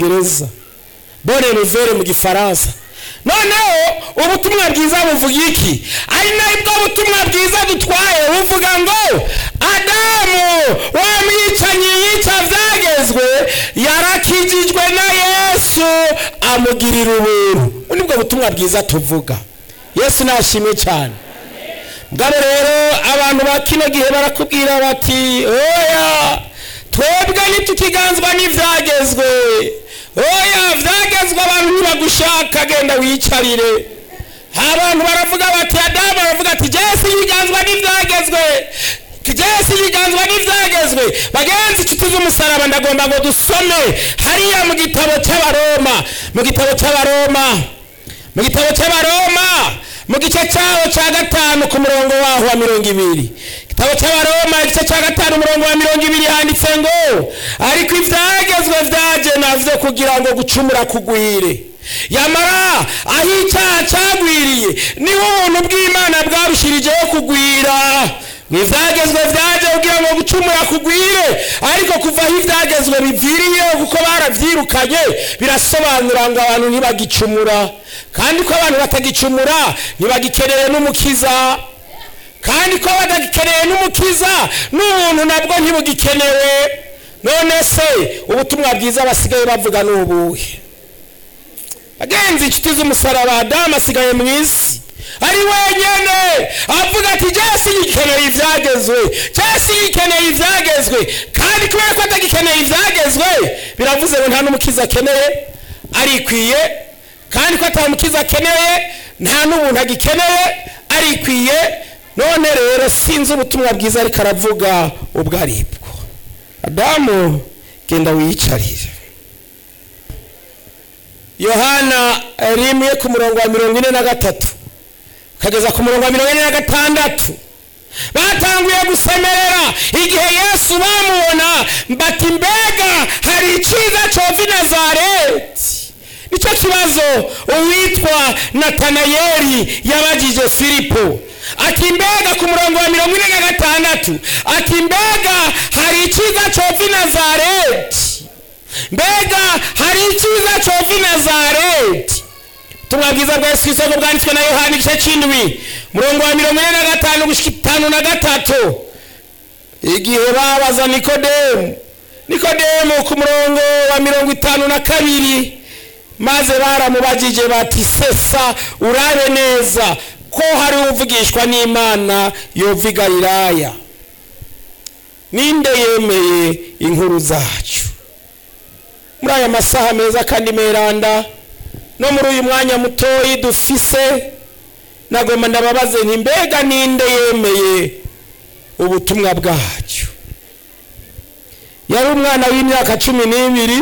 cyongereza bone nouvelle mu gifaransa noneho ubutumwa bwiza buvuga iki ari nabwo butumwa bwiza dutwaye buvuga ngo adamu wa mwicanyi yica byagezwe yarakijijwe na yesu amugirira ubuntu nibwo butumwa bwiza tuvuga yesu nashimye cyane bwabo rero abantu ba kino gihe barakubwira bati oya twebwe ntitukiganzwa n'ibyagezwe oya byagezwe abantu ntibagushaka genda wicarire abantu baravuga bati adamu baravuga ati jesi ibiganzwa n'ibyagezwe jesi ibiganzwa n'ibyagezwe bagenzi inshuti z'umusaraba ndagomba ngo dusome hariya mu gitabo cy'abaroma mu gitabo cy'abaroma mu gitabo cy'abaroma mu gice cyaho cya gatanu ku murongo waho wa mirongo ibiri igitabo cy'abaroma igice cya gatanu umurongo wa mirongo ibiri handitse ngo ariko ibyagezwe byagenavyo kugira ngo gucumura kugwire yamara aho icyaha cyagwiriye niho ubuntu bw'imana bwarushirijeho kugwira ngo ibyagezwe byaje kugira ngo gucumura kugwire ariko kuva aho ibyagezwe biviriyeho kuko barabyirukanye birasobanura ngo abantu ntibagicumura kandi ko abantu batagicumura ntibagikeneye n'umukiza kandi ko badakeneye n'umukiza n'ubuntu nabwo ntibugikenewe none se ubutumwa bwiza basigaye bavuga ni ubuhe agenzi inshuti z'umusaraba adamu asigaye mu isi ari wenyine avuga ati jesi yikeneye ibyagezwe jesi yikeneye ibyagezwe kandi kubera ko atagikeneye ibyagezwe biravuze ngo nta n'umukiza akeneye arikwiye kandi ko atamukiza akeneye nta n'ubuntu agikeneye arikwiye none rero sinzi ubutumwa bwiza ariko aravuga ubwo aribwo adamu genda wiyicarire yohana rimwe ku murongo wa mirongo ine na gatatu ukageza ku murongo wa mirongo ine na gatandatu batanguye gusemerera igihe yesu bamubona bati mbega hari icyiza cyova i nazareti nicyo kibazo uwitwa natanayeri yabagije filipo ati mbega ku murongo wa mirongo ine na gatandatu ati mbega hari icyiza cyova i nazareti mbega hari icyiza cyova i nazareti ubutumwa bwiza bwa yesu kirisito bwanditswe na yohani igice cy'indwi murongo wa mirongo ine na gatanu gushyika itanu na gatatu igihe babaza nikodemu nikodemu ku murongo wa mirongo itanu na kabiri maze baramubagije bati sesa urabe neza ko hari uvugishwa n'imana yova i galilaya ninde yemeye inkuru zacu muri aya masaha meza kandi meranda no muri uyu mwanya mutoya dufise nagomba ndababaze nti mbega ninde yemeye ubutumwa bwacu yari umwana w'imyaka cumi n'ibiri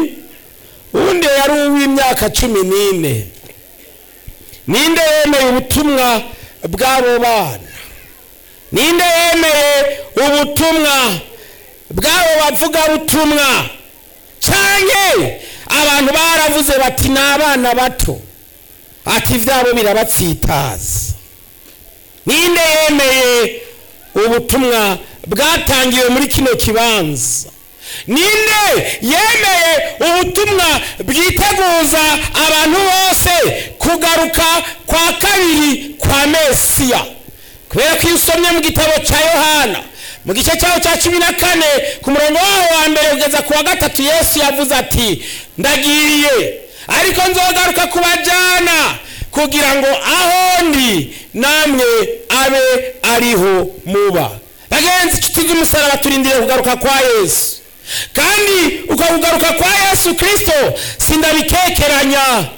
undi yari uw'imyaka cumi n'ine ninde yemeye ubutumwa bw'abo bana ninde yemeye ubutumwa bw'abo bavugabutumwa cyane abantu baravuze bati ni abana bato ati ibyabo birabatsitaza ninde yemeye ubutumwa bwatangiwe muri kino kibanza ninde yemeye ubutumwa bwiteguza abantu bose kugaruka kwa kabiri kwa mesiya kubera ko iyo usomye mu gitabo cya yohana mu gice cyaho cya cumi na kane ku murongo waho wa mbere kugeza ku wa gatatu yesu yavuze ati ndagiriye ariko nzogaruka kubajyana kugira ngo aho ndi namwe abe ariho muba bagenzi inshuti z'umusaraba turindire kugaruka kwa yesu kandi uko kugaruka kwa yesu kirisito sindabikeranya